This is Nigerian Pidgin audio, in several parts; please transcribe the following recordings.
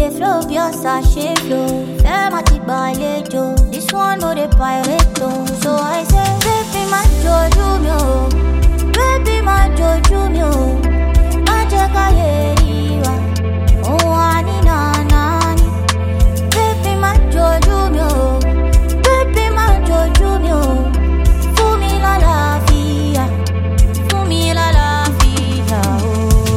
dey flow bí ọ̀sà ṣe flow. Fẹ́ má ti gbàlejò, this one no dey pirate o. So I say, baby má jojú mi o, baby má jojú mi o. Má jẹ́ ká lè rí wa, òun á ní nànà ni. Baby má jojú mi o, baby má jojú mi o. Fún mi lálàáfíà, fún mi lálàáfíà o.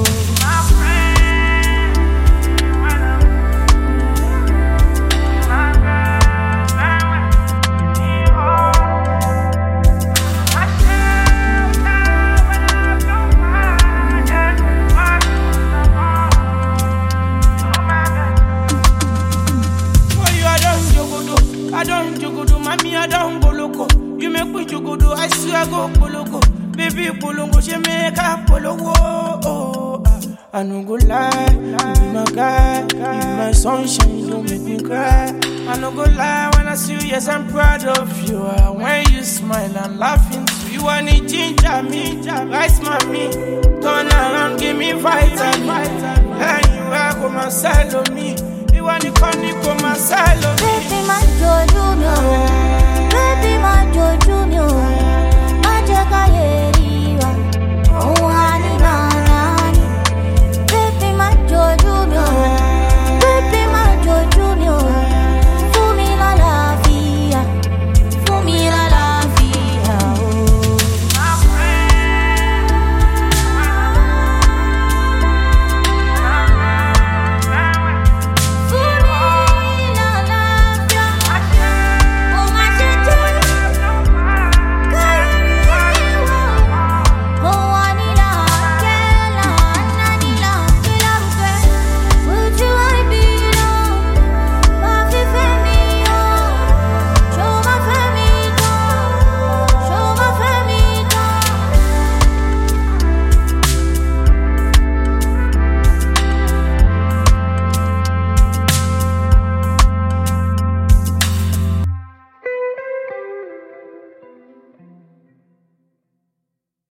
For you, I don't jogodo, I don't jogodo, mommy, I don't boloko. You make me jogodo, I swear go boloko. Baby, bolongo, she make a polowo. Oh, ah. I no go lie, you be my guy, you be my sunshine, you don't make me cry. I no go lie when I see you, yes, I'm proud of you. Ah, When you smile, I'm laughing too. You want it, ginger me, rice mommy. Turn around, give me vitamin. And you are go my sell on me. You want to come, you come